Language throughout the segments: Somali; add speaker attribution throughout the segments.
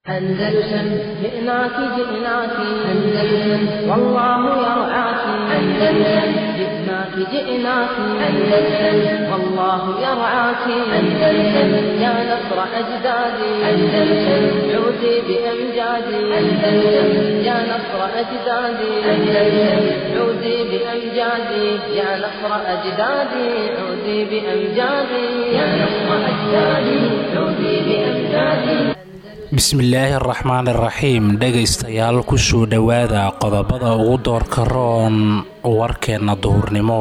Speaker 1: أندلسن جئناك جئناك أندلسن والله يرعاك أندلسن جئناك جئناك أندلسن والله يرعاك أندلسن يا نصر أجدادي أندلسن عودي بأمجادي أندلسن يا نصر أجدادي أندلسن عودي بأمجادي يا نصر أجدادي عودي بأمجادي يا نصر أجدادي عودي بأمجادي
Speaker 2: bismillaahi araxmaan iraxiim dhegaystayaal kusoo dhowaada qodobada ugu doorka roon warkeenna duhurnimo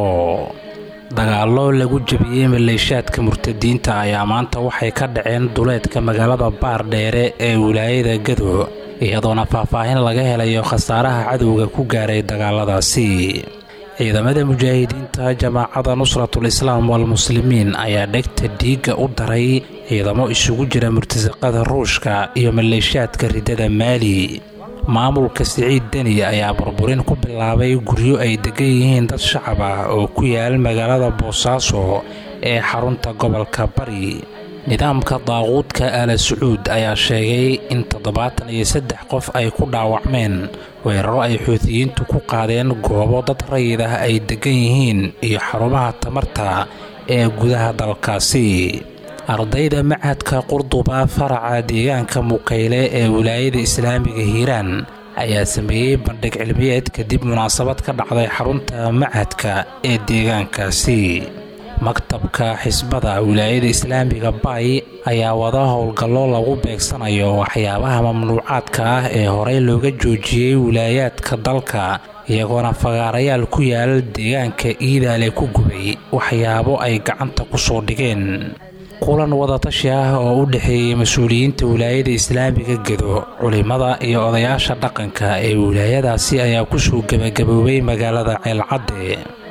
Speaker 2: dagaallo lagu jebiyey maleeshaadka murtadiinta ayaa maanta waxay ka dhaceen duleedka magaalada baardheere ee wilaayada gado iyadoona faahfaahin laga helayo khasaaraha cadowga ku gaaray dagaaladaasi ciidamada mujaahidiinta jamaacada nusratul islaam walmuslimiin ayaa dhegta dhiigga u daray ciidamo isugu jira murtasaqada ruushka iyo maleeshaadka riddada maali maamulka siciid deni ayaa burburin ku bilaabay guryo ay degan yihiin dad shacab ah oo ku yaal magaalada boosaaso ee xarunta gobolka bari nidaamka daaquudka aala sacuud ayaa sheegay in toddobaatan iyo saddex qof ay ku dhaawacmeen weeraro ay xuutiyiintu ku qaadeen goobo dad rayid ah ay degan yihiin iyo xarumaha tamarta ee gudaha dalkaasi ardayda machadka qurduba faraca deegaanka mukayle ee wilaayada islaamiga hiiraan ayaa sameeyey bandhig cilmiyeed kadib munaasabad ka dhacday xarunta machadka ee deegaankaasi maktabka xisbada wilaayada islaamiga bay ayaa wada howlgallo lagu beegsanayo waxyaabaha mamnuucaadka ah ee horey looga joojiyey wilaayaadka dalka iyagoona fagaarayaal ku yaal deegaanka iidaale ku gubay waxyaabo ay gacanta ku soo dhigeen kulan wadatashi ah oo u dhexeeyey mas-uuliyiinta wilaayada islaamiga gedo culimada iyo odayaasha dhaqanka ee wilaayadaasi ayaa kusoo gebagaboobay magaalada ceelcadde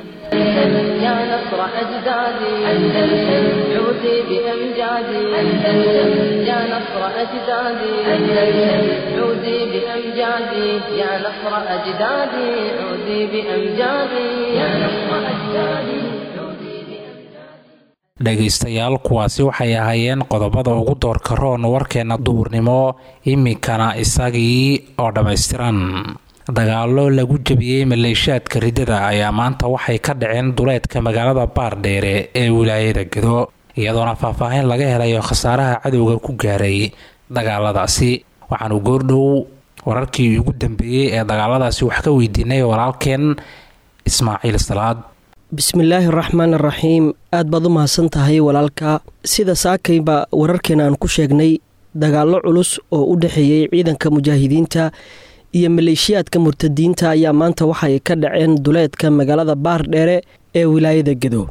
Speaker 1: يا نصر أجدادي أندلسن عودي بأمجادي أندلسن يا نصر أجدادي أندلسن عودي بأمجادي يا نصر أجدادي عودي بأمجادي يا نصر أجدادي
Speaker 2: dhegaystayaal kuwaasi waxay ahaayeen qodobada ugu doorka roon warkeenna duhurnimo iminkana isagii oo dhammaystiran dagaallo lagu jebiyey maleeshaadka riddada ayaa maanta waxay ka dhaceen duleedka magaalada baardheere ee wilaayada gado iyadoona faahfaahin laga helayo khasaaraha cadowga ku gaaray dagaaladaasi waxaanu goordhow wararkii ugu dambeeyey ee dagaaladaasi wax ka weydiinay walaalkeen ismaaciil salaad
Speaker 3: bismillaahi araxmaan araxiim aad baad u mahadsan tahay walaalka sida saakayba wararkeena aan ku sheegnay dagaallo culus oo u dhexeeyey ciidanka mujaahidiinta iyo maleeshiyaadka murtadiinta ayaa maanta waxay ka dhaceen duleedka magaalada baardheere ee wilaayada gedo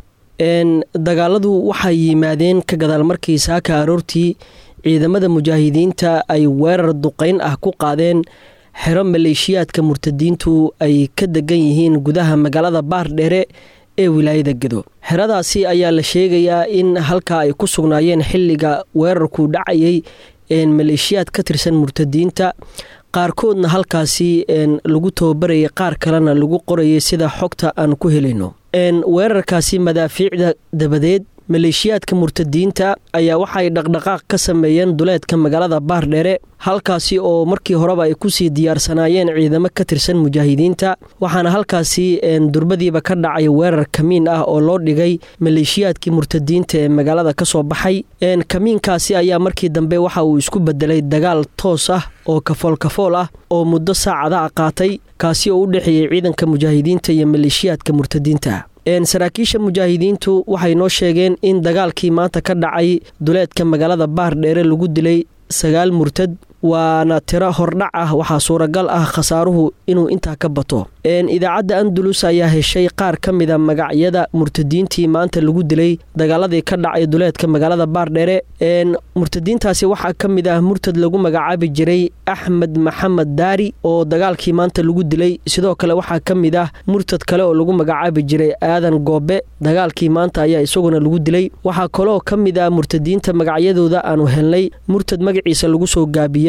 Speaker 3: dagaaladu waxay yimaadeen ka gadaal markii saaka aroortii ciidamada mujaahidiinta ay weerar duqeyn ah ku qaadeen xero maleeshiyaadka murtadiintu ay ka degan yihiin gudaha magaalada baardheere ee wilaayada gedo xeradaasi ayaa la sheegayaa in halkaa ay ku sugnaayeen xilliga weerarku dhacayay maleeshiyaad ka tirsan murtadiinta qaarkoodna halkaasi lagu tababarayay qaar kalena lagu qorayay sida xogta aan ku helayno weerarkaasi madaafiicda dabadeed maleeshiyaadka murtadiinta ayaa waxay dhaqdhaqaaq ka sameeyeen duleedka magaalada baardheere halkaasi oo markii horeba ay kusii diyaarsanaayeen ciidamo ka tirsan mujaahidiinta waxaana halkaasi durbadiiba ka dhacay weerar kamiin ah oo loo dhigay maleeshiyaadkii murtadiinta ee magaalada kasoo baxay kamiinkaasi ayaa markii dambe waxa uu isku bedelay dagaal toos ah oo kafool kafool ah oo muddo saacada a qaatay kaasi oo u dhexeeyey ciidanka mujaahidiinta iyo maleeshiyaadka murtadiinta saraakiisha mujaahidiintu waxay noo sheegeen in dagaalkii maanta ka dhacay duleedka magaalada baardheere lagu dilay sagaal murtad waana tiro hordhac ah waxaa suuragal ah khasaaruhu inuu intaa ka bato idaacadda andalus ayaa heshay qaar ka mida magacyada murtadiintii maanta lagu dilay dagaaladii ka dhacay duleedka magaalada baardheere murtadiintaasi waxaa ka mid ah murtad lagu magacaabi jiray axmed maxamed daari oo dagaalkii maanta lagu dilay sidoo kale waxaa ka mid ah murtad kale oo lagu magacaabi jiray aadan goobe dagaalkii maanta ayaa isaguna lagu dilay waxaa kaloo ka mid ah murtadiinta magacyadooda aanu helnay murtad magaciisa lagu soo gaabiyey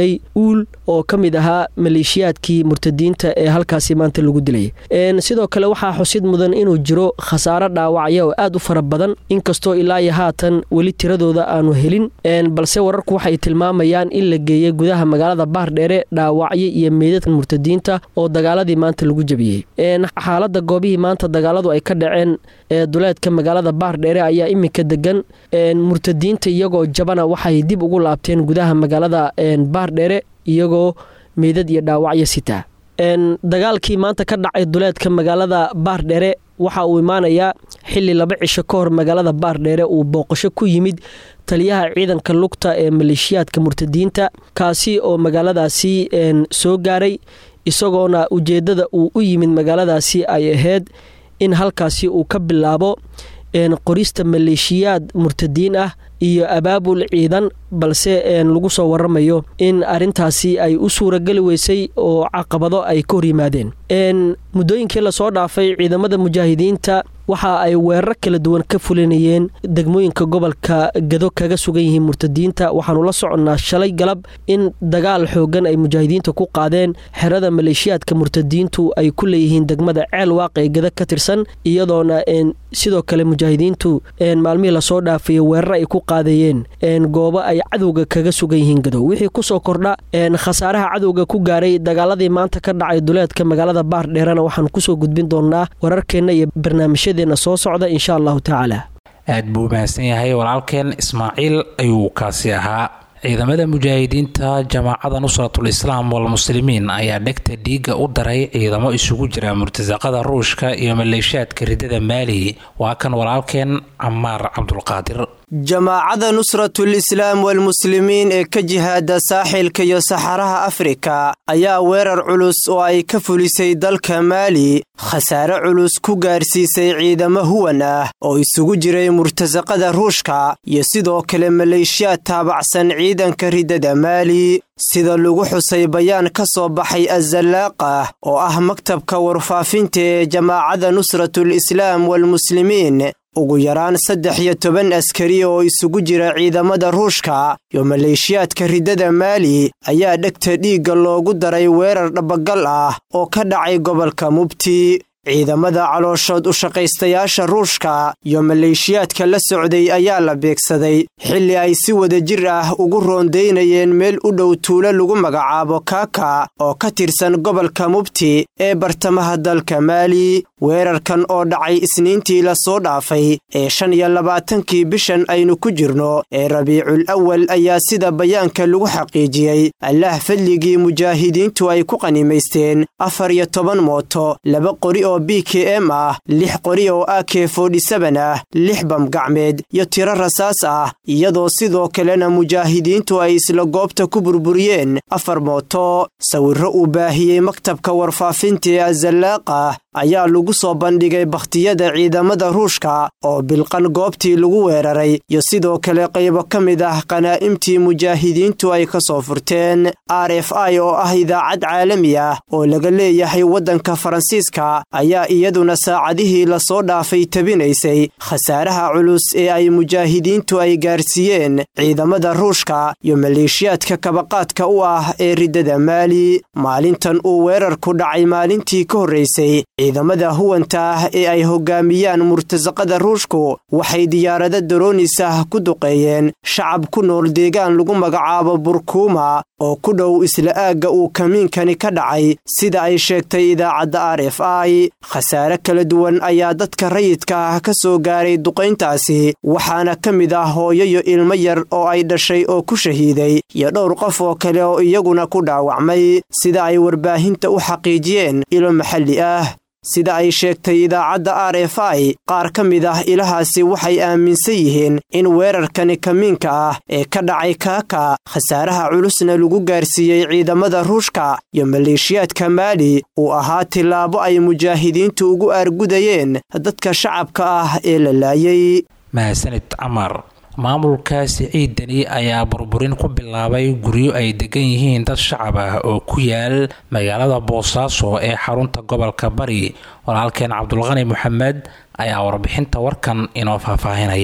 Speaker 3: duqeeyey uul oo ka mid ahaa maleeshiyaadkii murtadiinta ee halkaasi maanta lagu dilay sidoo kale waxaa xusid mudan inuu jiro khasaaro dhaawacya oo aad u fara badan inkastoo ilaa iyo haatan weli tiradooda aanu helin balse wararku waxay tilmaamayaan in la geeyey gudaha magaalada baardheere dhaawacyo iyo meydadka murtadiinta oo dagaaladii maanta lagu jebiyey xaalada goobihii maanta dagaaladu ay ka dhaceen ee duleedka magaalada baardheere ayaa iminka degan murtadiinta iyagoo jabana waxay dib ugu laabteen gudaha magaalada baardheere iyagoo meydad iyo dhaawacyo sitaa dagaalkii maanta ka dhacay duleedka magaalada baardheere waxa uu imaanayaa xili laba cisho ka hor magaalada baardheere uu booqasho ku yimid taliyaha ciidanka lugta ee maleeshiyaadka murtadiinta kaasi oo magaaladaasi soo gaaray isagoona ujeeddada uu u yimid magaaladaasi ay ahayd in halkaasi uu ka bilaabo qorista maleeshiyaad murtadiin ah iyo abaabul ciidan balse lagu soo waramayo in arintaasi ay u suurageli weysay oo caqabado ay ka hor yimaadeen muddooyinkii lasoo dhaafay ciidamada mujaahidiinta waxa ay weerar kala duwan ka fulinayeen degmooyinka gobolka gado kaga sugan yihiin murtadiinta waxaanu la soconnaa shalay galab in dagaal xoogan ay mujaahidiinta ku qaadeen xerada maleeshiyaadka murtadiintu ay ku leeyihiin degmada ceel waaq ee gado ka tirsan iyadoona sidoo kale mujaahidiintu maalmihii lasoo dhaafay weerar ay ku qaadayeen goobo ay cadowga kaga sugan yihiin gadow wixii kusoo kordha khasaaraha cadowga ku gaaray dagaaladii maanta ka dhacay duleedka magaalada baardheerana waxaanu kusoo gudbin doonaa wararkeenna iyo barnaamijyadeena soo socda insha allahu tacaala
Speaker 2: aad buu mahadsan yahay walaalkeen ismaaciil ayuu kaasi ahaa ciidamada mujaahidiinta jamaacada nusratul islaam walmuslimiin ayaa dhegta dhiigga u daray ciidamo isugu jira murtasaqada ruushka iyo maleeshiyaadka ridada maali waa kan walaalkeen camaar cabdulqaadir
Speaker 4: jamaacada nusratul islaam walmuslimiin ee ka jihaada saaxilka iyo saxaraha afrika ayaa weerar culus oo ay ka fulisay dalka maali khasaare culus ku gaarsiisay ciidamo huwan ah oo isugu jiray murtasaqada ruushka iyo sidoo kale maleeshiyaad taabacsan ciidanka ridada maali sida lagu xusay bayaan ka soo baxay azallaaqa oo ah maktabka warfaafinta ee jamaacada nusratul islaam walmuslimiin ugu yaraan saddex iyo toban askari oo isugu jira ciidamada ruushka iyo maleeshiyaadka ridada maali ayaa dhegta dhiigga loogu daray weerar dhabagal ah oo ka dhacay gobolka mubti ciidamada calooshood u shaqaystayaasha ruushka iyo maleeshiyaadka la socday ayaa la beegsaday xilli ay si wada jir ah ugu roondaynayeen meel u dhow tuulo lagu magacaabo kaaka oo ka tirsan gobolka mubti ee bartamaha dalka maali weerarkan oo dhacay isniintii lasoo dhaafay ee shan iyo labaatankii bishan aynu ku jirno ee rabiicul awal ayaa sida bayaanka lagu xaqiijiyey allaah fadligii mujaahidiintu ay ku qanimaysteen afar iyo toban mooto laba qori oo b k m ah lix qori oo a k fodhisaban ah lix bamgacmeed iyo tiro rasaas ah iyadoo sidoo kalena mujaahidiintu ay isla goobta ku burburiyeen afar mooto sawirro uu baahiyey maktabka warfaafinta ee azallaaqa ayaa lagu soo bandhigay bakhtiyada ciidamada ruushka oo bilqan goobtii lagu weeraray iyo sidoo kale qaybo ka mid ah qanaa'imtii mujaahidiintu ay ka soo furteen r f i oo ah idaacad caalami ah oo laga leeyahay waddanka faransiiska ayaa iyaduna saacadihii lasoo dhaafay tabinaysay khasaaraha culus ee ay mujaahidiintu ay gaarsiiyeen ciidamada ruushka iyo maleeshiyaadka kabaqaadka u ah ee riddada maali maalintan uu weerarku dhacay maalintii ka horraysay ciidamada huwanta ah ee ay hoggaamiyaan murtasaqada ruushku waxay diyaarado daroonis ah ku duqeeyeen shacab ku nool deegaan lagu magacaabo burkuuma oo ku dhow isla aagga uu kamiinkani ka dhacay sida ay sheegtay idaacadda r f i khasaare kala duwan ayaa dadka rayidka ah ka soo gaaray duqayntaasi waxaana ka mid ah hooyo iyo ilmo yar oo ay dhashay oo ku shahiiday iyo dhowr qof oo kale oo iyaguna ku dhaawacmay sida ay warbaahinta u xaqiijiyeen ilo maxalli ah sida ay sheegtay idaacadda r f i qaar ka mid ah ilahaasi waxay aaminsan yihiin in weerarkani kamiinka ah ee ka dhacay kaaka khasaaraha culusna lagu gaarsiiyey ciidamada ruushka iyo maleeshiyaadka maali uu ahaa tillaabo ay mujaahidiintu ugu aargudayeen dadka shacabka ah ee la laayay
Speaker 2: mahadsanid camar maamulka siciid deni ayaa burburin ku bilaabay guryo ay degan yihiin dad shacab ah oo ku yaal magaalada boosaaso ee xarunta gobolka bari walaalkeen cabdulqani moxamed ayaa warbixinta warkan inoo faahfaahinaya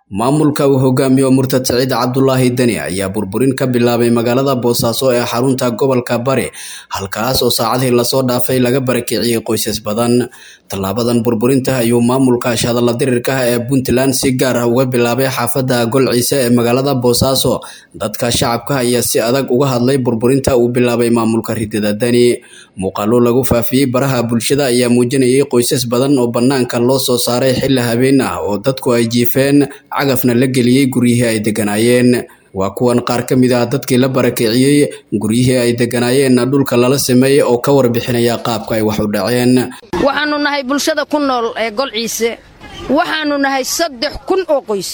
Speaker 5: maamulka uu hogaamiyo murtad siciid cabdulaahi deni ayaa burburin ka bilaabay magaalada boosaaso ee xarunta gobolka bari halkaas oo saacadii lasoo dhaafay laga barakiciyey qoysas badan tallaabadan burburinta ayuu maamulka shadalla dirirka ee puntland si gaar ah uga bilaabay xaafadda golciise ee magaalada boosaaso dadka shacabka ayaa si adag uga hadlay burburinta uu bilaabay maamulka ridada deni muuqaalo lagu faafiyey baraha bulshada ayaa muujinayay qoysas badan oo bannaanka loo soo saaray xilli habeen ah oo dadku ay jiifeen cagafna la geliyey guryihii ay deganaayeen waa kuwan qaar ka mid ah dadkii la barakiciyey guryihii ay deganaayeenna dhulka lala sameeyey oo ka warbixinaya qaabka ay wax u dhaceen
Speaker 6: waxaannu nahay bulshada ku nool ee golciise waxaannu nahay saddex kun oo qoys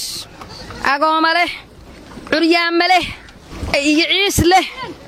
Speaker 6: agooma leh curyaama leh iyo ciis leh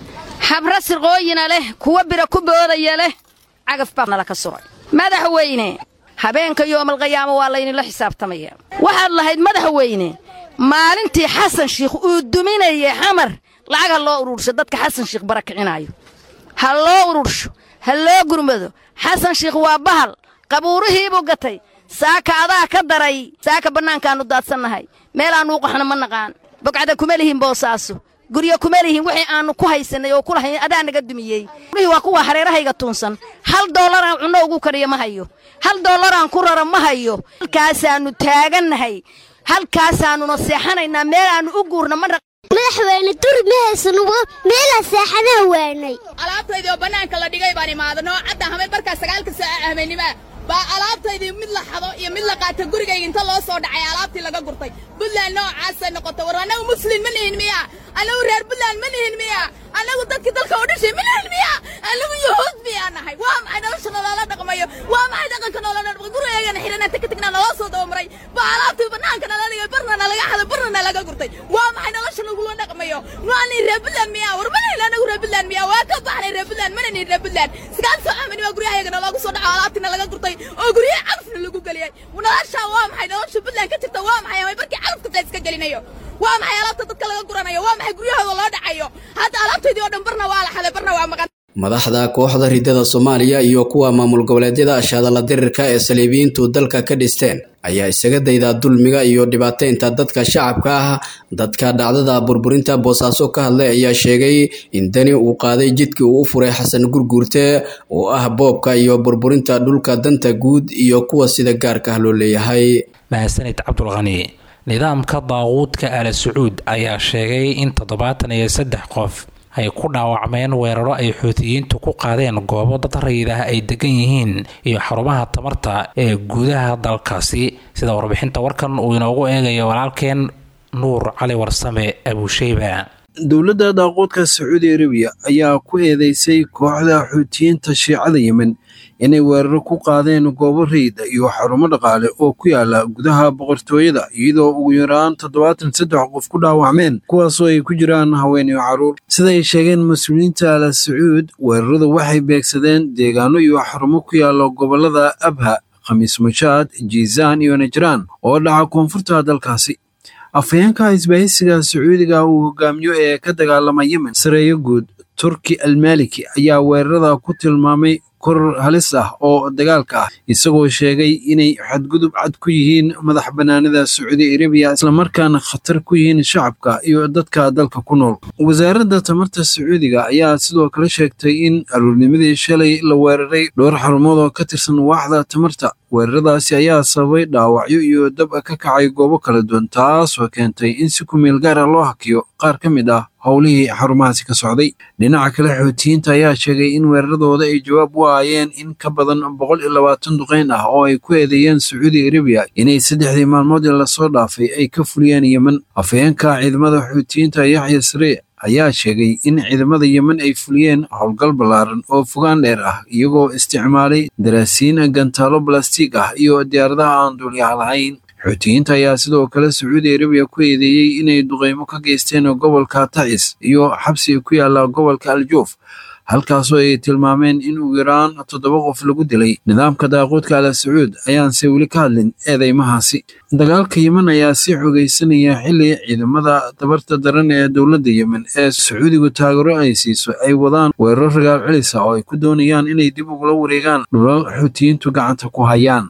Speaker 6: habra sirqooyina leh kuwa bira ku boodaya leh cagaf baa nala ka socay madaxweyne habeenka yoomalqiyaamo waa laynila xisaabtamaya waxaad lahayd madaxweyne maalintii xasan shiikh uu duminayay xamar lacag ha loo urursho dadka xasan shiikh barakicinaayo ha loo urursho ha loo gurmado xasan shiikh waa bahal qabuurihiibuu gatay saaka adaa ka daray saaka bannaankaannu daadsannahay meel aannu u qaxno ma naqaan bogcada kuma lihin boosaaso guryo kuma lihin wixii aannu ku haysannay oo ku lahayn adaa naga dumiyey gurihii waa kuwa hareerahayga tuunsan hal doolaraan cunno ugu kariyo ma hayo hal doolaraan ku raro ma hayo halkaasaannu taagannahay halkaasaannuna seexanaynaa meel aannu u guurna ma
Speaker 7: madaxweyne dur ma haysan meelaa seexanaha waanay
Speaker 8: alaabtaydii oo bannaanka la dhigay baan imaadano cadda hamay markaa sagaalka saaca ahmaynimaa baa alaabtaydii mid la xado iyo mid la qaata gurigayga inta loo soo dhacay alaabtii laga gurtay buntland noocaasay noqotay war annagu muslin ma nihin miya annagu reer buntland ma nihin miya annagu dadkii dalka u dhashay ma nihin miya annagu yahuud miyaa nahay waa maxay nolosha nolola dhaqmayo waa maxay dhaqanka nolola dhaqmayo gurigaygana xidhana taka tagna naloo soo dabamaray baa alaabtii bannaanka nala dhigay barna nalaga xado barna nalaga gurtay waa maxay nolosha nagula dhaqmayo waani reer buntland miya war ma nihin annagu reer buntland miya waa ka baxnay reer buntland mana nihin reer buntland sagaal soo amani waa guryahayaga naloogu soo dhaco alaabtii nalaga gurtay oo guryaha cagafna lagu geliyay noloshaa waa maxay nolosha buntland ka jirta waa maxay amay barkii cagafka la iska gelinayo waa maxay alaabta dadka laga guranayo waa maxay guryahooda loo dhacayo hadda alaabtaydii oo dhan barna waa la xaday barna waa maqan
Speaker 5: madaxda kooxda ridada soomaaliya iyo kuwa maamul goboleedyada ashadalla dirirka ee saliibiyiintu dalka ka dhisteen ayaa isaga daydaa dulmiga iyo dhibaateynta dadka shacabka ah dadka dhacdada burburinta boosaaso ka hadlay ayaa sheegay in deni uu qaaday jidkii uu u furay xasan gurguurte oo ah boobka iyo burburinta dhulka danta guud iyo kuwa sida gaarka ah loo leeyahay
Speaker 2: mahadsanid cabdulqani nidaamka daaquudka ala sacuud ayaa sheegay in toddobaatan iyo saddex qof ay ku dhaawacmeen weeraro ay xuutiyiintu ku qaadeen goobo dad rayid ah ay degan yihiin iyo xarumaha tamarta ee gudaha dalkaasi sida warbixinta warkan uu inoogu eegayo walaalkeen nuur cali warsame abuusheyba
Speaker 9: dowladda daaqoodka sacuudi arabiya ayaa ku eedeysay kooxda xuutiyiinta shiicada yemen inay weeraro ku qaadeen goobo rayida iyo xarumo dhaqaale oo ku yaala gudaha boqortooyada iyadoo ugu yaraan toddobaatan saddex qof ku dhaawacmeen kuwaasoo ay ku jiraan haween iyo carruur sida ay sheegeen mas-uuliyiinta ala sacuud weeraradu waxay beegsadeen deegaano iyo xarumo ku yaala gobollada abha khamiis mushaad jiisaan iyo najraan oo dhaca koonfurta dalkaasi afhayeenka isbahaysiga sacuudiga uu hogaamiyo ee ka dagaalama yemen sareeyo guud turki almaliki ayaa weerarada ku tilmaamay koror halis ah oo dagaalka ah isagoo sheegay inay xadgudub cad ku yihiin madax bannaanida sacuudi arabiya islamarkaana khatar ku yihiin shacabka iyo dadka dalka ku nool wasaaradda tamarta sacuudiga ayaa sidoo kale sheegtay in aruurnimadii shalay la weeraray dhowr xarumood oo ka tirsan waaxda tamarta weeraradaasi ayaa sababay dhaawacyo iyo dab ka kacay goobo kala duwan taasoo keentay in si kumeel gaara loo hakiyo qaar ka mid ah howlihii xarumahaasi ka socday dhinaca kale xoutiyiinta ayaa sheegay in weeraradooda ay jawaab u aayeen in ka badan boqol iyo labaatan duqeyn ah oo ay ku eedeeyeen sacuudi arabiya inay saddexdii maalmood ee lasoo dhaafay ay ka fuliyeen yemen afhayeenka ciidamada xoutiyiinta yaxya saree ayaa sheegay in ciidamada yemen ay fuliyeen howlgal ballaaran oo fogaan dheer ah iyagoo isticmaalay daraasiin gantaalo balastig ah iyo diyaaradaha aan duulyaha lahayn xuutiyiinta ayaa sidoo kale sacuudi arabiya ku eedeeyey inay duqeymo ka geysteen gobolka tacis iyo xabsi ku yaala gobolka aljuuf halkaasoo ay tilmaameen in ugu yaraan toddoba qof lagu dilay nidaamka daaquudka ala sacuud ayaanse weli ka hadlin eedeymahaasi dagaalka yemen ayaa sii xogeysanaya xilli ciidamada dabarta daran ee dowladda yemen ee sacuudigu taageero ay siiso ay wadaan weeraro ragaal celisa oo ay ku doonayaan inay dib ugula wareegaan dhulal xuutiyiintu gacanta ku hayaan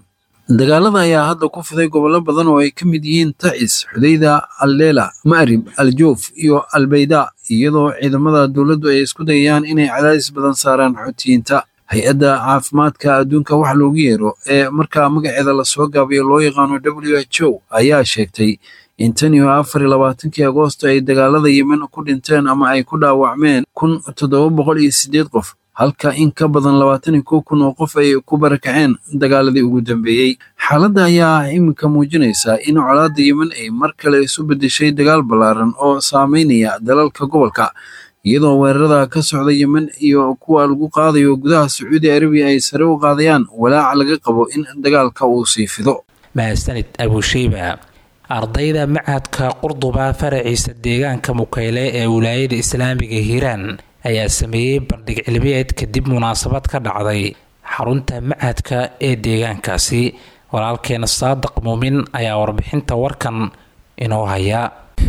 Speaker 9: dagaalada ayaa hadda ku fiday gobollo badan oo ay ka mid yihiin tacis xudayda alleela ma'rib aljoof iyo albayda iyadoo ciidamada dowladdu ay isku dayayaan inay cadaadis badan saaraan xoutiyiinta hay-adda caafimaadka adduunka wax loogu yeero ee markaa magaceeda lasoo gaabiyo loo yaqaano w h o ayaa sheegtay in tan iyo afar iyo labaatankii agoosto ay dagaalada yemen ku dhinteen ama ay ku dhaawacmeen kun toddoba boqol iyo siddeed qof halka in ka badan labaatan iyo kow kun oo qof ay ku barakaceen dagaaladii ugu dambeeyey xaaladda ayaa iminka muujinaysa in colaadda yemen ay mar kale isu beddeshay dagaal ballaaran oo saameynaya dalalka gobolka iyadoo weerarada ka socda yemen iyo kuwa lagu qaadayo gudaha sacuudi arabiya ay sare u qaadayaan walaaca laga qabo in dagaalka uu sii fido
Speaker 2: mahadsanid abusheyba ardayda machadka qurduba faraciisa deegaanka mukayle ee wilaayada islaamiga hiiraan ayaa sameeyey bandhig cilmiyeed kadib munaasabad ka dhacday xarunta machadka ee deegaankaasi walaalkeena saadiq muumin ayaa warbixinta warkan inoo haya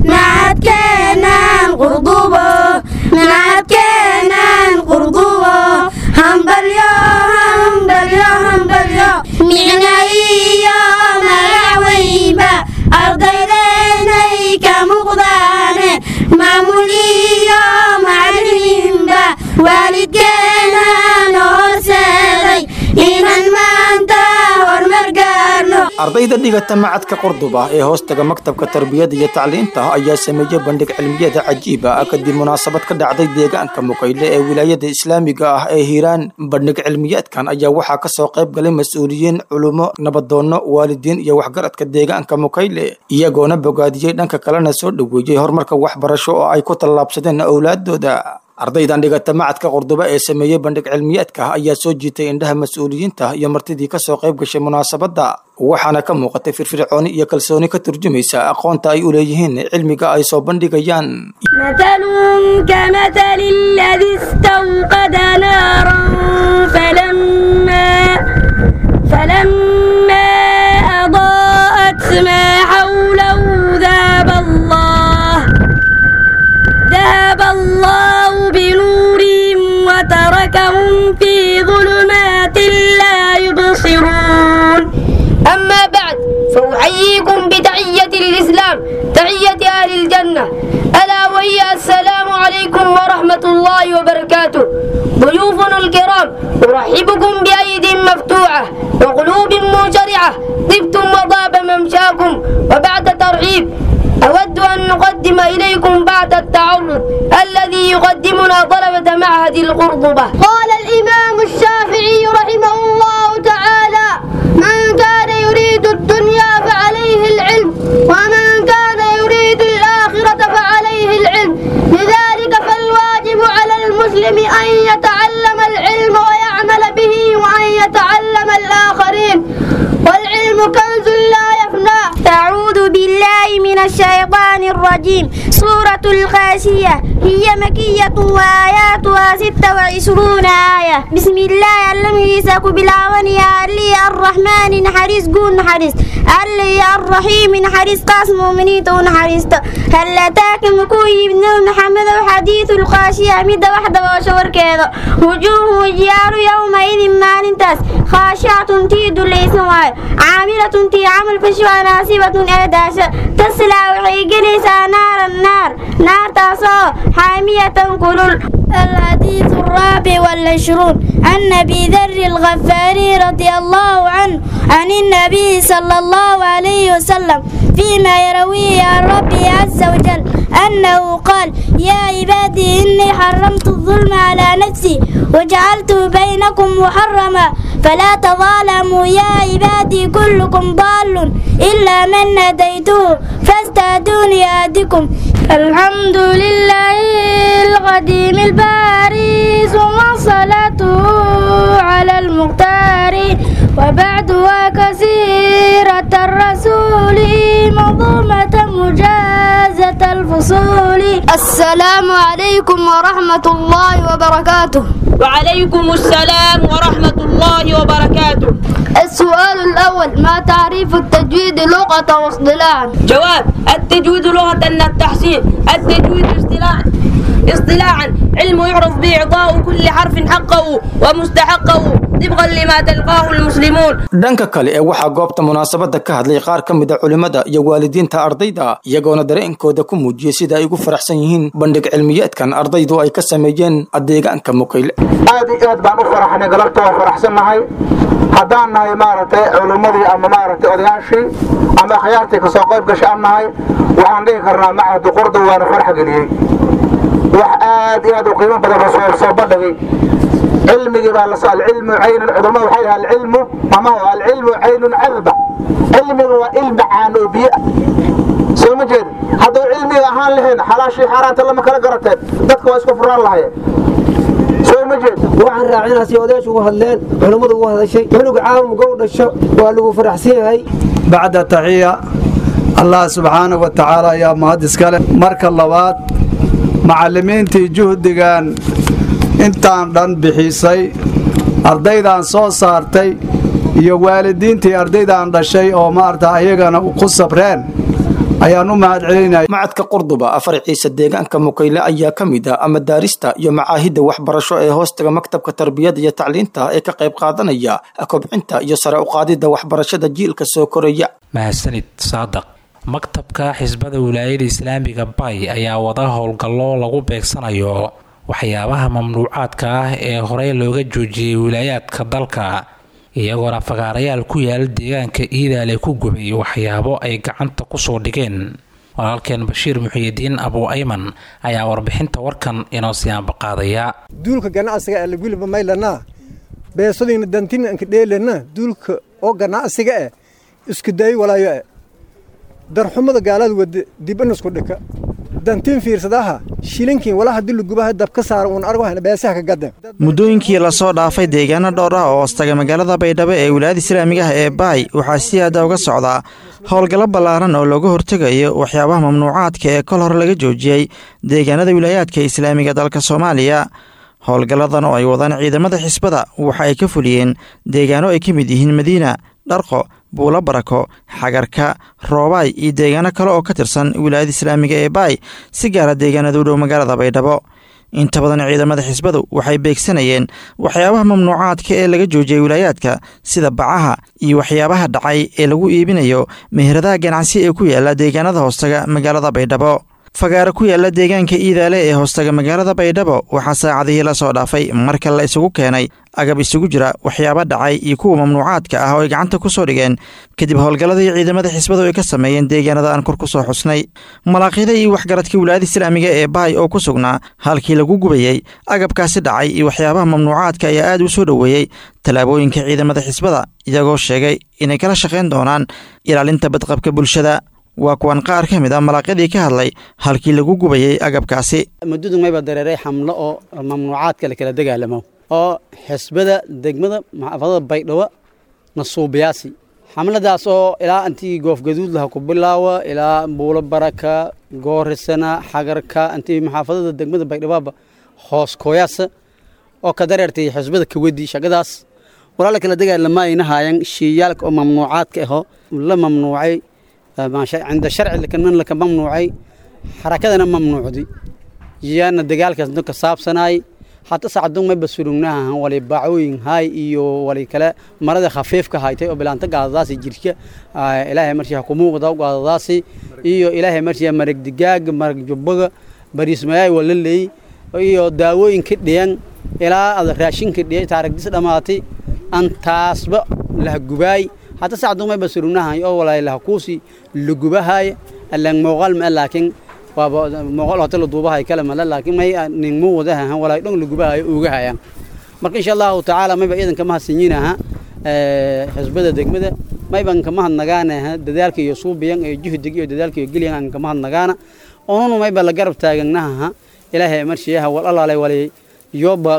Speaker 10: macadkeenan qurdubo macadkeenan qurdubo hambalyo hambalyo hambalyo micna iyo magaweynba ardaydeynay ka muuqdaane maamul iyo macalimiinba waalidkeenan horseeday inaan maanta horumar gaarno
Speaker 11: ardayda dhigata macadka qurduba ee hoostaga maktabka tarbiyada iyo tacliinta ayaa sameeyey bandhig cilmiyada cajiiba ah kadib munaasabad ka dhacday deegaanka mukayle ee wilaayada islaamiga ah ee hiiraan bandhig cilmiyeedkan ayaa waxaa kasoo qayb galay mas-uuliyiin culummo nabadoonno waalidiin iyo waxgaradka deegaanka mukayle iyagoona bogaadiyey dhanka kalena soo dhoweeyey horumarka waxbarasho oo ay ku tallaabsadeen owlaadooda ardaydan dhigata macadka qurduba ee sameeyey bandhig cilmiyeedka ayaa soo jiitay indhaha mas-uuliyiinta iyo martidii kasoo qayb gashay munaasabadda waxaana ka muuqatay firfircooni iyo kalsooni ka turjumaysa aqoonta ay u leeyihiin cilmiga ay soo bandhigayaan
Speaker 10: مثلهم كمثل الذي استوقد نارا فلما فلما أضاءت ما حوله ذهب الله ذهب الله بنورهم وتركهم في ظلمات لا يبصرون
Speaker 12: أما بعد فأحييكم بتحية الإسلام تحية أهل الجنة ألا وهي السلام عليكم ورحمة الله وبركاته ضيوفنا الكرام أرحبكم بأيد مفتوحة وقلوب منشرعة طبتم وطاب ممشاكم وبعد ترحيب أود أن نقدم إليكم بعد التعرض الذي يقدمنا طلبة معهد القرطبة
Speaker 10: قال الإمام الشافعي رحمه الله تعالى من كان يريد الدنيا فعليه العلم ومن كان يريد الآخرة فعليه العلم لذلك فالواجب على المسلم أن يتعلم العلم ويعمل به وأن يتعلم الآخرين والعلم كنز لا يفنى أعوذ بالله من الشيطان الرجيم سورة الخاشية هي مكية وآياتها ستة وعشرون آية بسم الله الذي يساك بالعواني اللي الرحمن نحرس قول نحرس اللي الرحيم نحرس قاس مؤمنين نحرس هل أتاك مكوي بن محمد وحديث الخاشية مدة واحدة وشور كذا وجوه وجيار يومئذ ما ننتس خاشعة تيد ليس واي عاملة تي عمل فشوى ناسبة أداشة تسلى وحيقليس نار النار نار تصو حامية كلل الحديث الرابع والعشرون عن أبي ذر الغفاري رضي الله عنه عن النبي صلى الله عليه وسلم فيما يرويه عن ربي عز وجل أنه قال يا عبادي إني حرمت الظلم على نفسي وجعلته بينكم محرما فلا تظالموا يا عبادي كلكم ضال إلا من هديته فاستهدوني أهدكم الحمد لله القديم الباري ثم صلاته على المختار وبعدها كثيرة الرسول منظومة مجازة الفصول
Speaker 12: السلام عليكم ورحمة الله وبركاته
Speaker 13: وعليكم السلام ورحمة الله وبركاته
Speaker 12: السؤال الأول ما تعريف التجويد لغة واصطلاحا
Speaker 13: جواب التجويد لغة التحسين التجويد اصطلاحا اصطلاحا علم يعرف بإعطاء كل كل حرف حقه ومستحقه طبقا لما تلقاه المسلمون
Speaker 11: dhanka kale ee waxaa goobta munaasabada ka hadlay qaar ka mid a culimmada iyo waalidiinta ardayda iyagoona dareenkooda ku muujiyey sida ay ugu faraxsan yihiin bandhig cilmiyeedkan ardaydu ay ka sameeyeen deegaanka mukayle
Speaker 14: aad iyo aad baan u faraxnay galabta waa faraxsannahay haddaan nahay maaragtay culimmadii ama maaragtay odayaashii ama akhyaartii kasoo qayb gashay aan nahay waxaan dhihi karnaa macahdu qurdu waana farax geliyey wax aad iyo aad u qiimo badan la soo soo bandhigay cilmigii baa lasoo alcilmu caynun cudurmada waxay dhahaa alcilmu mamaha alcilmu caynun cadba cilmiga waa ilmi caan oo biyo ah soo ma jeed hadduu cilmiga ahaan lahayn xalaashii xaaraanta lama kala garateen dadka waa isku furaan lahayeen soo ma jeed
Speaker 15: waxaan raacinaa si odayaashu ugu hadleen culummadu ugu hadashay cunuga caamumka u dhasho waa lagu faraxsan yahay
Speaker 16: bacda taxiya allah subxaanahu wa tacaala ayaa mahad iskale marka labaad macallimiintii juhdigan intaan dhan bixisay ardaydaan soo saartay iyo waalidiintii ardaydaan dhashay oo maarata ayagana ku sabreen ayaan u mahad celinaya
Speaker 11: macadka qurduba afar ciise deegaanka mukayle ayaa ka mid ah ama daarista iyo macaahidda waxbarasho ee hoostaga maktabka tarbiyada iyo tacliinta ee ka qayb qaadanaya kobcinta iyo sare uqaadidda waxbarashada jiilka soo koraya
Speaker 2: mahadsanid saadaq maktabka xisbada wilaayada islaamiga bay ayaa wada howlgallo lagu beegsanayo waxyaabaha mamnuucaadka ah ee horey looga joojiyey wilaayaadka dalka iyagoona fagaarayaal ku yaala deegaanka iidaale ku gubay waxyaabo ay gacanta kusoo dhigeen walaalkeen bashiir muxiyidiin abu ayman ayaa warbixinta warkan inoo siyaanbaqaadaya
Speaker 17: duulka ganacsiga ee lagulba maylana beesadiina dantinanka dheelana duulka oo ganacsiga eh isku day walaayo eh darxumada gaalada wade dibanasku dhika dantiin fiirsadaha shilinkiin wala hadii lagubaha dab ka saara uun argo hana beesaha ka gadeen
Speaker 18: muddooyinkii lasoo dhaafay deegaano dhowr ah oo hoostaga magaalada baydhabo ee wilaayada islaamiga ah ee baay waxaa si aada uga socdaa howlgallo ballaaran oo looga hortegayo waxyaabaha mamnuucaadka ee kol hore laga joojiyey deegaanada wilaayaadka islaamiga dalka soomaaliya howlgalladan oo ay wadaan ciidamada xisbada waxa ay ka fuliyeen deegaano ay ka mid yihiin madiina dharqo buulo barako xagarka roobaay iyo deegaano kale oo ka tirsan wilaayada islaamiga ee baay si gaara deegaanada u dhow magaalada baydhabo inta badan ciidamada xisbadu waxay beegsanayeen waxyaabaha mamnuucaadka ee laga joojiyey wilaayaadka sida bacaha iyo waxyaabaha dhacay ee lagu iibinayo meheradaha ganacsi ee ku yaala deegaanada hoostaga magaalada baydhabo fagaaro ku yaala deegaanka iidaale ee hoostaga magaalada baydhabo waxaa saacadihii la soo dhaafay marka la isugu keenay agab isugu jira waxyaaba dhacay iyo kuwa mamnuucaadka ah oo ay gacanta ku soo dhigeen kadib howlgalladii ciidamada xisbadu ay ka sameeyeen deegaanada aan kor ku soo xusnay malaaqyada iyo waxgaradka wilaayada islaamiga ee baay oo ku sugnaa halkii lagu gubayey agabkaasi dhacay iyo waxyaabaha mamnuucaadka ayaa aad u soo dhoweeyey tallaabooyinka ciidamada xisbada iyagoo sheegay inay kala shaqayn doonaan ilaalinta badqabka bulshada waa kuwan qaar ka mid a malaaqyadii ka hadlay halkii lagu gubayey agabkaasi
Speaker 19: muddadu mayba dareeray xamlo oo mamnuucaadka la kala dagaalamo oo xisbada degmada maxaafadada baydhabo nasuubiyaasi xamladaas oo ilaa intii goofgaduud laha ku bilaawa ilaa buulo baraka goorisana xagarka intii maxaafadada degmada baydhaboba hoos kooyaasa oo ka dareertay xisbada kawadi shaqadaas walaa la kala dagaalama ayna haayan shiiyaalka oo mamnuucaadka aho la mamnuucay cinda sharci lakanan laka mamnuucay xarakadana mamnuucdi yaana dagaalkaas ka saabsanaay hata sacdun mayba surugnaha wali bacooyin hay iyo wali kale marada khafiifka haytay oo bilaanta gaadadaasi jirka ilaahay marshii ku muuqda gaadadaasi iyo ilaahay marshii marag digaag marag jubbaga bariismayaay wala leey iyo daawooyinka dhiyan ilaa ada raashinka dhiyay taaragdis dhamaatay antaasba lah gubaay hata sacdun mayba surugnaha oo walaa lah kuusi lugubahay alang muuqaal ma laakiin waaba muuqaal hata la duubahay kale male laakiin may nin mu wadaha walaa dhan lugubahay uga hayaan marka insha allahu tacaala mayba ciidanka mahadsinyinaha xisbada degmada mayban kama hadnagaana dadaalka iyo suubiyan iyo juhdiga iyo dadaalka iyo gelyan aan kama hadnagaana onunu mayba la garab taaganaha ilaahay marshiyaha wal alaalay walay yoba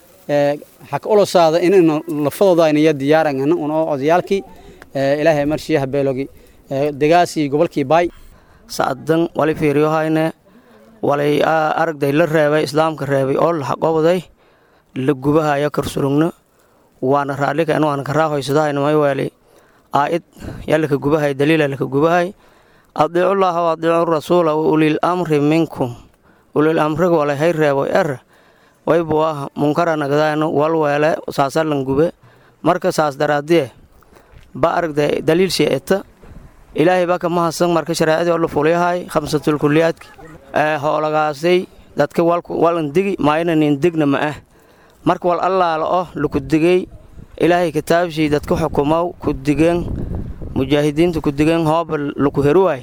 Speaker 19: xaka olosaada inaynu lafadooda aynaya diyaaran uno odayaalkii ilaahay marshiyaha beelogi degaasi gobolkii baay
Speaker 20: sacdan wali fiiriyohayne walay aragday la reebay islaamka reebay oo la xaqoobday la gubahayo karsurugno waana raallika in waana karaahoysadahayn mayweeli aa'id yalaka gubahay daliila laka gubahay adiicullaaha wa adiicu rasuula wa ulil amri minkum ulil amriga walay hay reebo er waybu ah munkara nagdaano walweele saasalan gube marka saas daraadiye ba aragda daliil sheeta ilaahay baa kama hasan marka shareecadii oo la fulyahay khamsatul kuliyaadki hoolagaasay dadka walan digi maaynanin digna ma ah marka wal allaala oh laku digay ilaahay kitaabshii dadka xukumow ku digeen mujaahidiinta ku digeen hooba laku heruwaay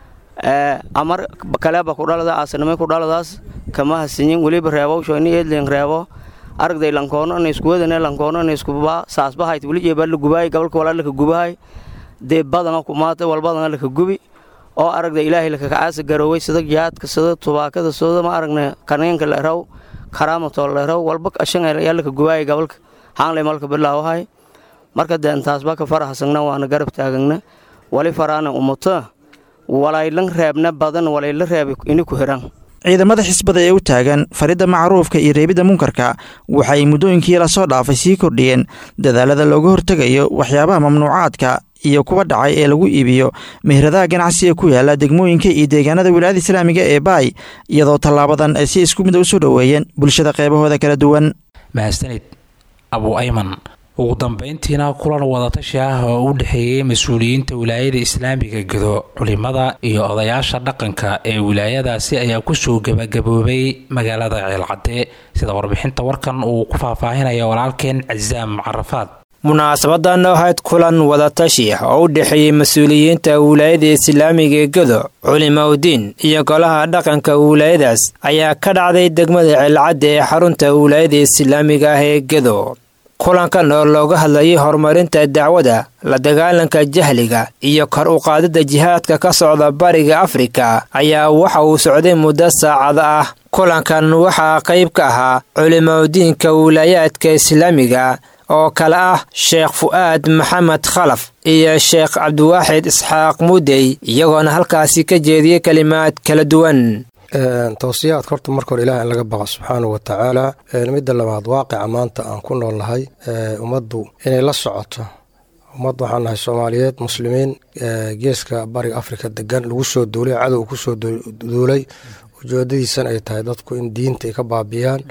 Speaker 20: amar kaleba kudhalada aasanimay kudhaladaas kama hasinyin weliba reebowsho ini eedleen reebo aragday lankoono ina iskuwadane lankoono ina iskuba saasbahayt weli jeebaa la gubahay gobolka walaa laka gubahay dee badana kumaata walbadana laka gubi oo aragda ilaahay lakakacaasa garooway sida jihaadka sida tubaakada sida ma aragna kaneenka leeraw karaamatoo leeraw walba ashan ayaa laka gubahay gobolka haanlay malka bilaawahay marka dee intaasba ka farahasagna waana garab taagagna wali faraana umuto walaylan reebna badan walayla reeba ini ku hiran
Speaker 18: ciidamada xisbada ee u taagan faridda macruufka iyo reebidda munkarka waxay muddooyinkii lasoo dhaafay sii kordhiyeen dadaalada looga hortegayo waxyaabaha mamnuucaadka iyo kuwa dhacay ee lagu iibiyo meheradaha ganacsiga ku yaala degmooyinka iyo deegaanada wilaayada islaamiga ee baay iyadoo tallaabadan ay si isku mid a u soo dhoweeyeen bulshada qeybahooda kala duwan
Speaker 2: mahadsanid abu ayman ugu dambeyntiina kulan wadatashi ah oo u dhexeeyey mas-uuliyiinta wilaayada islaamiga gedo culimada iyo odayaasha dhaqanka ee wilaayadaasi ayaa kusoo gebagaboobay magaalada ceelcadde sida warbixinta warkan uu ku faahfaahinaya walaalkeen casaam carafaad
Speaker 11: munaasabadan ahayd kulan wadatashi oo u dhexeeyey mas-uuliyiinta wilaayada islaamiga ee gedo culimaudiin iyo golaha dhaqanka wilaayadaas ayaa ka dhacday degmada ceelcadde ee xarunta wilaayada islaamiga ah ee gedo kulankan oo looga hadlayay horumarinta dacwada la dagaalanka jahliga iyo kor u qaadida jihaadka ka socda bariga afrika ayaa waxa uu socday muddo saacada ah kulankan waxaa qayb ka ahaa culimaudiinka wilaayaadka islaamiga oo kale ah sheekh fu'aad maxamed khalaf iyo sheekh cabdiwaaxid isxaaq mudey iyagoona halkaasi ka jeediyey kelimaad kala duwan
Speaker 21: towsiyaadka horta marka hore ilaah in laga baqa subxaanahu wa tacaala midda labaad waaqica maanta aan ku nool nahay ummaddu inay la socoto ummad waxaan nahay soomaaliyeed muslimiin geeska bariga afrika degan lagu soo duulay cadow kusoo duulay ujeedadiisan ay tahay dadku in diinta ay ka baabi'iyaan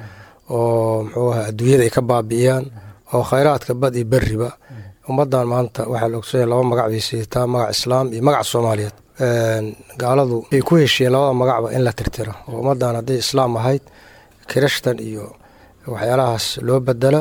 Speaker 21: oo muxuu aha adduunyada ay ka baabi'iyaan oo khayraadka bad iyo beriba ummaddan maanta waxaa la ogsanya laba magac bay siitaa magac islaam iyo magac soomaaliyeed gaaladu ay ku heshiyeen labada magacba in la tirtiro oo ummaddan hadday islaam ahayd kirishtan iyo waxyaalahaas loo bedelo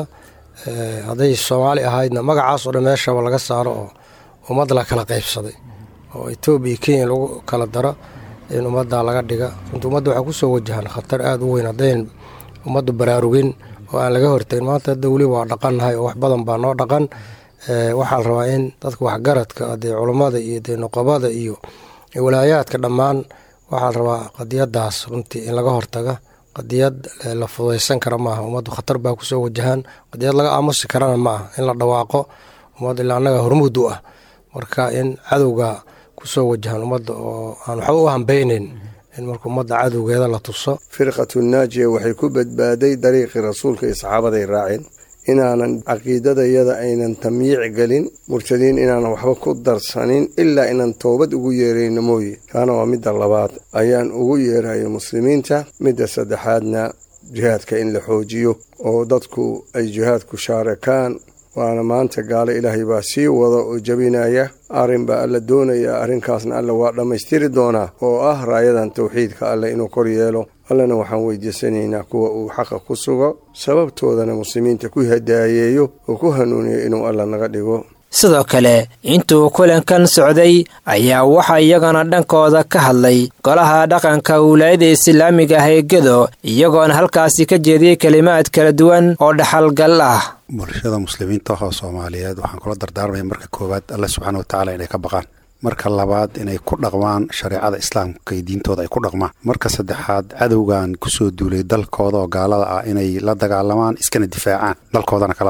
Speaker 21: hadday soomaali ahaydna magacaas oo dhan meeshaba laga saaro oo ummad la kala qaybsaday oo etoobiya iyo kenya lagu kala daro in ummaddaa laga dhiga runta ummadda waxaa kusoo wajahan khatar aada u weyn haddayn ummaddu baraarugin oo aan laga hortagin maanta hadda weli waa dhaqannahay oo wax badan baa noo dhaqan waxaa la rabaa in dadka waxgaradka dee culummada iyo dee noqobada iyo walaayaadka dhammaan waxaa la rabaa qadiyadaas runtii in laga hortaga qadiyad la fudaysan kara maaha ummaddu khatar baa kusoo wajahaan qadiyad laga aamusi karana ma ah in la dhawaaqo ummad ilaa annaga hormuud u ah marka in cadowga kusoo wajahaan ummadda oo aan waxba u hambeyneyn in marka ummadda cadowgeeda la tuso
Speaker 22: firqatu naajiya waxay ku badbaaday dariiqii rasuulka iyo saxaabaday raaceen inaanan caqiidadayada aynan tamyiic gelin murtadiin inaanan waxba ku darsanin ilaa inaan toobad ugu yeerayno mooye taana waa midda labaad ayaan ugu yeerayo muslimiinta midda saddexaadna jihaadka in la xoojiyo oo dadku ay jihaadku shaarakaan waana maanta gaalo ilaahay baa sii wada oo jebinaya arrin baa alla doonaya arrinkaasna alla waa dhammaystiri doonaa oo ah raayadan tawxiidka alleh inuu kor yeelo allana waxaan weydiisanaynaa kuwa uu xaqa ku sugo sababtoodana muslimiinta ku hadaayeeyo oo ku hanuuniyo inuu alla naga dhigo
Speaker 11: sidoo kale intuu kulankan socday ayaa waxaa iyagana dhankooda ka hadlay golaha dhaqanka wilaayada islaamiga ah ee gedo iyagoona halkaasi ka jeediyey kelimaad kala duwan oo dhaxalgal ah
Speaker 23: bulshada muslimiinta oo soomaaliyeed waxaan kula dardaarmaya marka koowaad alle subxaana watacaala inay ka baqaan marka labaad inay ku dhaqmaan shareecada islaamka iyo diintooda ay ku dhaqmaan marka saddexaad cadowgan kusoo duulay dalkooda oo gaalada ah inay la dagaalamaan iskana difaacaan dalkoodana kala baxaan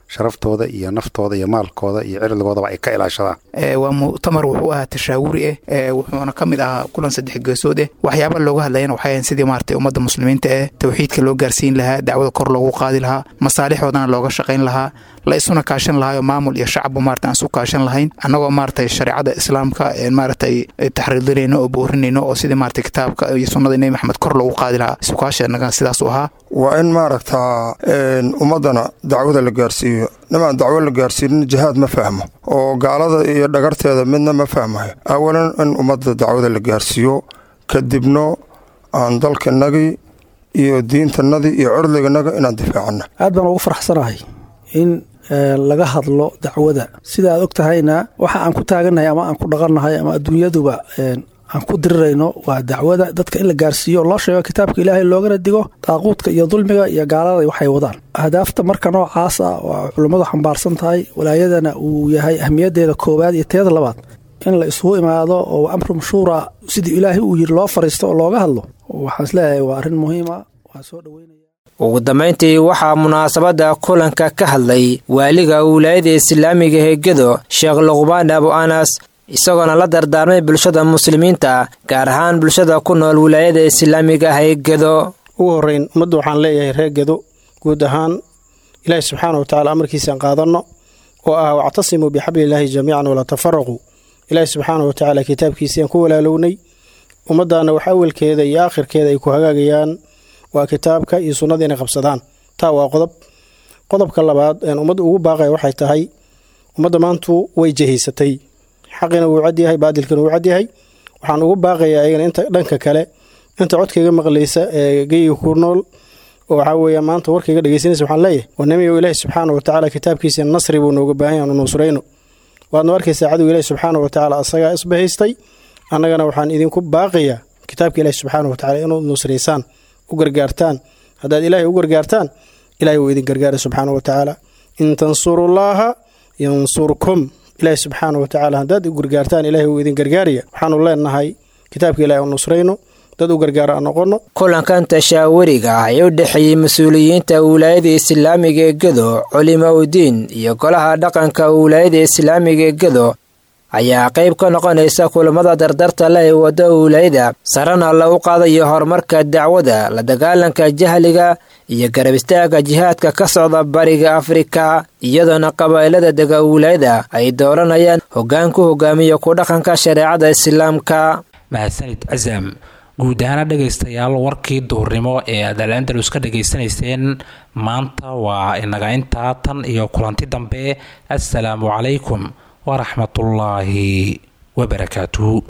Speaker 23: sharaftooda iyo naftooda iyo maalkooda iyo cirdigoodaba ay ka ilaashadaan
Speaker 1: waa mu'tamar wuxuu ahaa tashaawuri ah wuxuuna ka mid ahaa kulan saddex geesood ah waxyaaba looga hadlayana waxay ahayn sidii maaragtay ummadda muslimiinta ah tawxiidka loo gaarsiin lahaa dacwada kor loogu qaadi lahaa masaalixoodana looga shaqayn lahaa la isuna kaashan lahaayoo maamul iyo shacabbu maarata aan isu kaashan lahayn annagoo maaragtay shareecada islaamka maaragtay taxriirinayno oo boorinayno oo sidii maaragtay kitaabka iyo sunnada nebi maxamed kor loogu qaadi lahaa isukaashenaga sidaas u ahaa
Speaker 3: waa in maaragtaa ummaddana dacwada la gaarsiiyo nimaan dacwo la gaarsiinin jihaad ma fahmo oo gaalada iyo dhagarteeda midna ma fahmayo awalan in ummadda dacwada la gaarsiiyo kadibno aan dalkanagii iyo diintanadii iyo curdiganaga inaan difaacana
Speaker 4: aad baan ugu faraxsanahay in laga hadlo dacwada sida aad og tahayna waxa aan ku taagannahay ama aan ku dhaqannahay ama adduunyaduba aan ku dirirayno waa dacwada dadka in la gaarsiiyo loo sheego kitaabka ilaahay loogana digo daaquudka iyo dulmiga iyo gaalada waxay wadaan ahdaafta marka noocaas ah waa culummadu xambaarsan tahay walaayadana uu yahay ahmiyaddeeda koowaad iyo teeda labaad in la isugu imaado oo amru mashhuura sidii ilaahay uu yiri loo fariisto oo looga hadlo waxaan isleeyahay waa arrin muhiima waan soo dhoweynaya
Speaker 24: ugu dambayntii waxaa munaasabadda kulanka ka hadlay waaliga wilaayada islaamiga ee gedo sheekh luqbaan abu anas isagoona la dardaarmay bulshada muslimiinta gaar ahaan bulshada ku nool wilaayada islaamiga ah ee gedo
Speaker 25: ugu horreyn ummadda waxaan leeyahay reer gedo guud ahaan ilaahi subxaana wa tacala amarkiisaan qaadanno oo ah wactasimuu bixablilaahi jamiican walaa tafaraquu ilaahi subxaana wa tacaala kitaabkiisiaan ku walaalownay ummaddaana wax awalkeeda iyo aakhirkeeda ay ku hagaagayaan waa kitaabka iyo sunnada inay qabsadaan taa waa qodob qodobka labaad een ummadda ugu baaqaya waxay tahay ummadda maantu way jehaysatay xaqina wuu cadyahay baadilkina wuu cadyahay waxaan ugu baaqayaa ayagana inta dhanka kale inta codkayga maqlaysa ee geyga ku nool oo waxaa weeya maanta warkayga dhegeysanaysa waxaan leeyahay wanamiyow ilaahi subxaana wa tacaala kitaabkiisa nasri buu nooga baahan yahay anu nusrayno waadna arkaysaa cadow ilaahi subxaana wa tacaala asagaa isbahaystay annagana waxaan idinku baaqayaa kitaabka ilaahi subxaana wa tacala inaad nusraysaan u gargaartaan haddaad ilaahay u gargaartaan ilahay wuu idin gargaara subxaana wa tacaala in tansurullaaha yansurkum ilaahi subxaana wa tacaala haddaad u gargaartaan ilahay wuu idin gargaaraya waxaanu leenahay kitaabka ilahay u nusrayno dad u gargaara aan noqono
Speaker 24: kulankan tashaawariga ah ee u dhexeeyey mas-uuliyiinta wilaayada islaamiga ee gedo culimaudiin iyo golaha dhaqanka wilaayada islaamiga ee gedo ayaa qayb ka noqonaysa kulamada dardarta leh ee wadda wilaayada sarana lagu qaadayo horumarka dacwada la dagaalanka jahliga iyo garab istaaga jihaadka ka socda bariga afrika iyadoona qabaa'ilada dega wilaayada ay dooranayaan hoggaan ku hogaamiya ku dhaqanka shareecada islaamka
Speaker 2: mahadsanid casam guud ahaana dhegaystayaal warkii duurnimo ee aad al-andalus ka dhegaysanayseen maanta waa inaga intaa tan iyo kulanti dambe assalaamu calaykum waraxmatullaahi wabarakaatuhu